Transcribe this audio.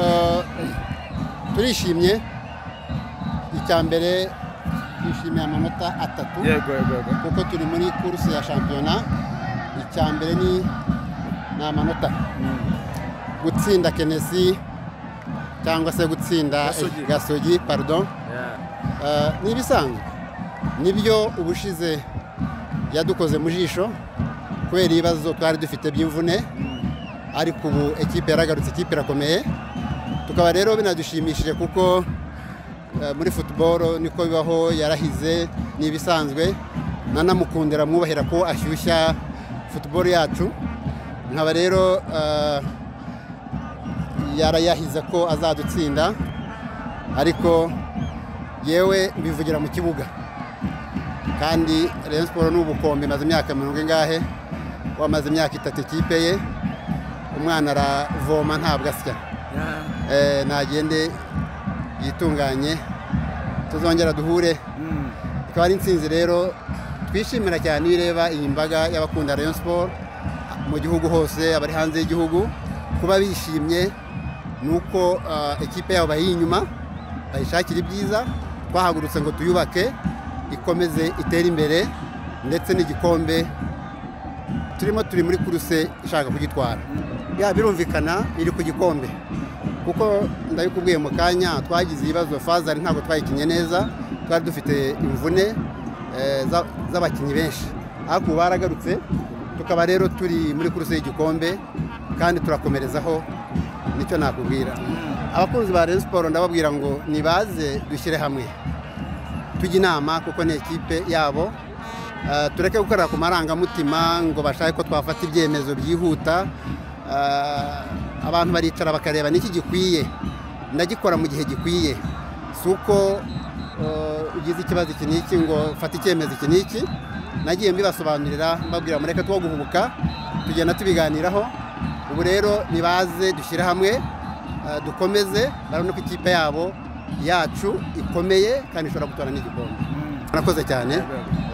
Eh, turishimye icya mbere twishimiye amanota atatu yego yego yego kuko turi muri kuruse ya shampiyona icya mbere ni ni amanota gutsinda kenesi cyangwa se gutsinda Gasogi. gasogi pardon Yeah. Eh, ni ibisanzwe nibyo ubushize yadukoze mu jisho kubera ibibazo twari dufite by'imvune ariko ubu ekipe yaragarutse ikipe irakomeye tukaba rero binadushimishije kuko eh, muri futuboro niko bibaho yarahize ni ibisanzwe nanamukundira mwubahira ko ashyushya futuboro yacu nkaba rero eh, yarayahize ko azadutsinda ariko yewe mbivugira mu kibuga kandi Rayon Sport ni ubukombe imaze imyaka mirongo ingahe wamaze imyaka itatu ikipe ye umwana aravoma ntabwo asya Yeah. Eh, nagende yitunganye tuzongera duhure Mm. ikaba ari insinzi rero twishimira cyane iyo ureba iyi mbaga y'abakunda Rayon Sport mu gihugu hose abari hanze y'igihugu kuba bishimye ni uko ah, ekipe yabo bayiri inyuma bayishakira ibyiza twahagurutse ngo tuyubake ikomeze itere imbere ndetse n'igikombe turimo turi muri kuruse ishaka kugitwara ya birumvikana iri ku gikombe kuko ndabikubwiye mu kanya twagize ibibazo fazari ntabwo twayikinnye neza twari dufite imvune eh, za- z'abakinnyi benshi ariko ubu baragarutse tukaba rero turi muri kuruse y'igikombe kandi turakomerezaho nicyo nakubwira abakunzi ba Rayon Sport ndababwira ngo nibaze dushyire hamwe tujye inama kuko ni ekipe yabo Eh, tureke gukorera ku marangamutima ngo bashake ko twafata ibyemezo byihuta Eh, abantu baricara bakareba n'iki gikwiye ndagikora mu gihe gikwiye si uko eh, ugize ikibazo iki n'iki ngo fata icyemezo iki n'iki nagiye mbibasobanurira mbabwira mureke two guhubuka tugenda tubiganiraho ubu rero nibaze dushyire hamwe Uh, dukomeze barabona ko ikipe yabo yacu ikomeye kandi ishobora gutwara n'igikombe Mm. murakoze cyane Yego, yego.